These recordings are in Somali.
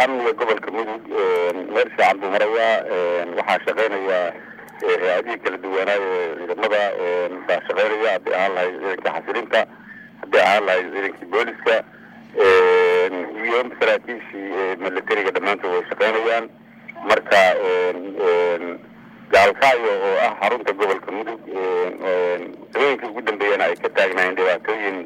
amniga gobolka mudug meel fiican buu marayaa waxaa shaqeynaya hay-adihii kala duwanaayo ciidamada baa shaqeynaya hadday ahaan lahayd ciidankii xasilinta hadday ahaan lahayd ciidankii booliska iyo saraakiishii militariga dhammaantood way shaqeynayaan marka gaalkaayo oo ah xarunta gobolka mudug sabooyinkii ugu dambeeyana ay ka taagnaayeen dhibaatooyin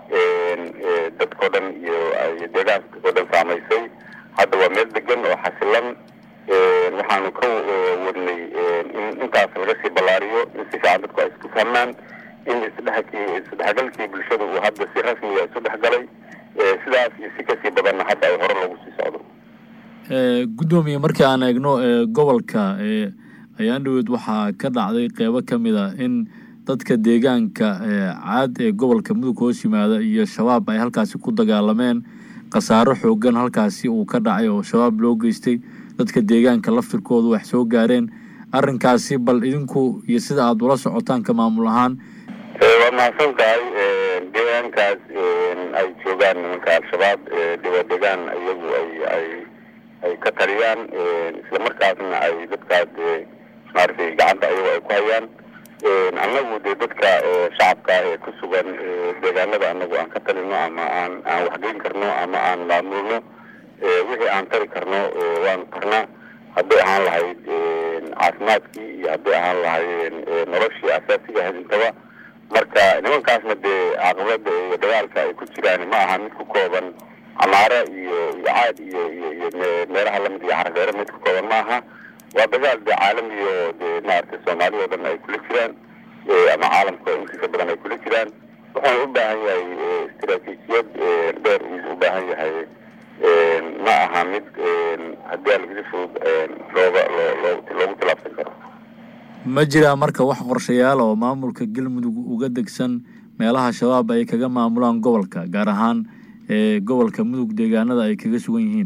dadkao dhan iyo deegaanka oo dhan saamaysay hadda waa meel degan oo xasilan waxaanu ka wadnay in intaas laga sii ballaariyo in si fiican dadku ay isku fahmaan in isdhexkii isdhexgalkii bulshada uu hadda si rasmiga isu dhexgalay sidaas iyo si kasii badanna hadda ay hore loogu sii socdo guddoomiye markii aan eegno gobolka ayaan dhaweyd waxaa ka dhacday qeybo ka mid a in dadka deegaanka caad ee gobolka mudug hoos yimaada iyo shabaab ay halkaasi ku dagaalameen khasaaro xoogan halkaasi uu ka dhacay oo shabaab loo geystay dadka deegaanka laftirkooda wax soo gaareen arrinkaasi bal idinku iyo sida aada ula socotaan ka maamul ahaan waa mahadsan tahay deegaankaas ay joogaan nimanka al-shabaab waa deegaan iyagu ay ay ay ka taliyaan islamarkaasna ay dadkaas maaragtay gacanta ayago ay ku hayaan annagu dee dadka shacabka ee ku sugan deegaanada annagu aan ka talino ama aan aan waxgeyn karno ama aan maamulno wixii aan tari karno waanu tarnaa hadday ahaan lahayd caafimaadkii iyo hadday ahaan lahayd noloshii asaasiga ahayd intaba marka nimankaasna dee caqabada iyo dagaalka ay ku jiraan ma aha mid ku kooban camaara iyo iyo caad iyo iyo iyo meelaha lamid iyo xargeero mid ku kooban ma aha waa dagaal dee caalami oo dee maaragtay soomaaliya o dhan ay kula jiraan ama caalamka intiisa badan ay kula jiraan wuxuuna u baahan yahay istaraatiijiyad dheer uu u baahan yahay ma aha mid haddii alagisi fudud looga loogu tilaabsan karo ma jiraa marka wax qorshayaal oo maamulka galmudug uga degsan meelaha shabaab ay kaga maamulaan gobolka gaar ahaan gobolka mudug deegaanada ay kaga sugan yihiin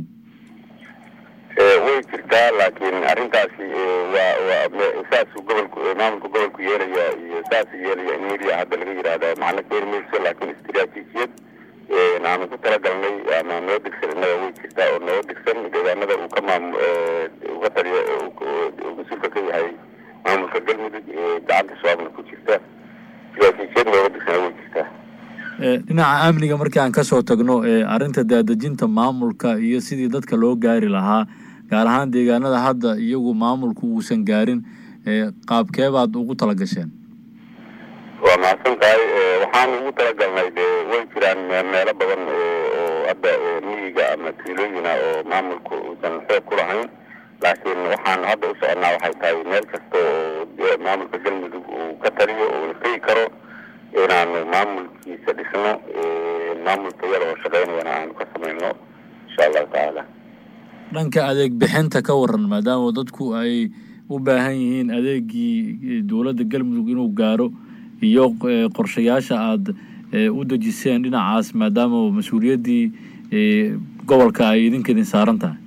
way jirtaa laakiin arrintaasi waa waa saasuu gobolku maamulka gobolku yeelaya iyo saasuu yeelaya in media hadda laga yidhaahda macno keeni mayso laakiin istiraatiijiyad aanu ku talagalnay ama noo degsan innaga way jirtaa oo noo degsan deegaanada uu ka maam uga taliyo mas-uulka ka yahay maamulka galmudug gacanta shabaabna ku jirta istiraatiijiyad nooga degsana way jirtaa dhinaca amniga markii aan kasoo tagno arrinta daadejinta maamulka iyo sidii dadka loo gaari lahaa gaar ahaan deegaanada hadda iyagu maamulku uusan gaarin qaabkee baad ugu talagasheen waa mahadsan tahay waxaan ugu talagalnay de way jiraan meelo badan oo hadda miyiga ama tuulooyina oo maamulku uusan xoog ku lahayn laakiin waxaan hadda u soconaa waxay tahay meel kasta oo maamulka galmudug uu ka taliyo oo la tegi karo inaanu maamulkiisa dhisno maamulka yada oo shaqeynayana aanu ka samayno insha allahu tacaala dhanka adeeg bixinta ka waran maadaama dadku ay u baahan yihiin adeegii dowladda galmudug inuu gaaro iyo qorshayaasha aada u dejiseen dhinacaas maadaama mas-uuliyaddii gobolka ay idinka idin saaran tahay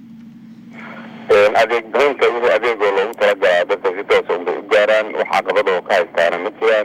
adeeg bixinta wixii adeegoo loogu talagalaa dadka si toosa unbay u gaaraan wax caqabada oo ka haystaana ma jiraan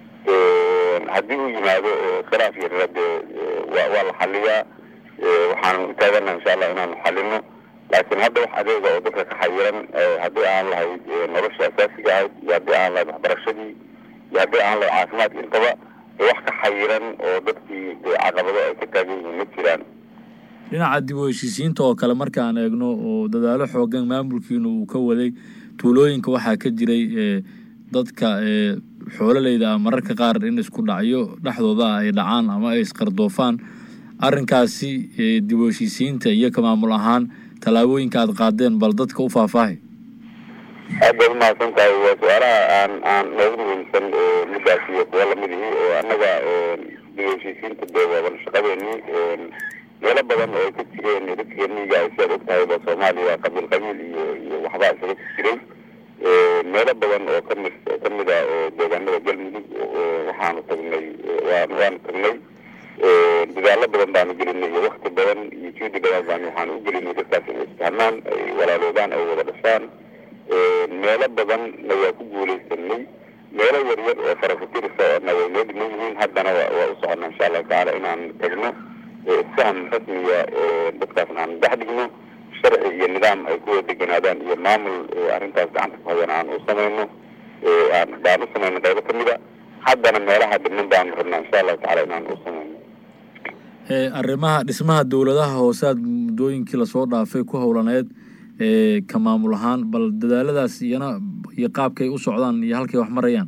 haddii uu yimaado khilaaf yarna dee wa waa la xaliyaa waxaanu utaagana insha allah inaanu xalino laakiin hadda wax adeega oo dadka ka xayiran haddii aan lahayd nolosha asaasiga ahayd iyo haddii aan lahayd waxbarashadii iyo haddii aan lahayd caafimaadka intaba wax ka xayiran oo dadkii dee caqabado ay ka taagan yihiin ma jiraan dhinaca dib u heshiisiinta oo kale marka aan eegno oo dadaalo xoogan maamulkiina uu ka waday tuulooyinka waxaa ka jiray dadka xoololeyda ah mararka qaar in isku dhacyo dhexdooda ah ay dhacaan ama ay isqardoofaan arrinkaasi dib u heshiisiinta iyo ka maamul ahaan tallaabooyinka aada qaadeen bal dadka u faahfaahay aad baad umahadsan tahay waa su-aalaha aan aan noogu muhiimsan midaas iyo kuwa lamid ihi oo annaga dib u heshiisiinta dee waaban shaqadeeni meelo badan oo ay ka jireen dadka miyiga ay siaad og tahay ba soomaaliya qabiil qabiil iyo iyo waxbaa isaga jiray meelo badan oo kamid kamid a deegaanada galmudug waxaanu tagnay waanu tagnay dadaalo badan baanu gelinay iyo wakti badan iyo juudi badan baanu waxaanu u gelinay dadkaas inay isfahmaan ay walaaloobaan ay wada dhashaan meelo badanna waa ku guuleysanay meelo yaryar oo farafatirisa na way noo dhiman yihiin haddana waa u socona insha allahu tacaala inaan tagno isfaham rasmiya dadkaasna aan dhex dhigno sharci iyo nidaam ay ku wada deganaadaan iyo maamul arrintaas gacanta ku hayan aan u samayno baan u samayno qaybo ka mida haddana meelaha dhiman baanu rabnaa insha allahu tacala inaan u samayno arrimaha dhismaha dowladaha hoose aad muddooyinkii lasoo dhaafay ku howlaneed ka maamul ahaan bal dadaaladaas iyana iyo qaabkay u socdaan iyo halkay wax marayaan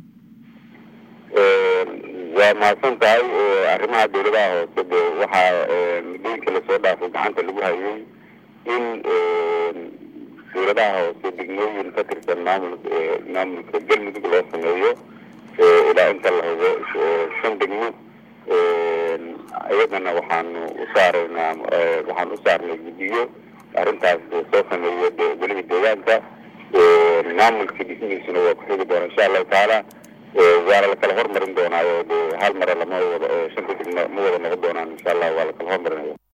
waa mahadsan tahay arrimaha dowladaha hoose de waxaa muddooyinkii lasoo dhaafay gacanta lagu hayay in dowladaha hoose degmooyin ka tirsan maamul maamulka galmudug loo sameeyo ilaa inta la hubo shan degmo iyadana waxaanu u saaraynaa waxaan u saarnay guddiyo arrintaas soo sameeya weliba deegaanka maamulka dhismihiisuna waa ku xigi doona insha allahu tacaala waana lakala hormarin doonaayo de hal mare lama wada shanta degmo ma wada noqon doonaan insha allah waa lakala hormarinaya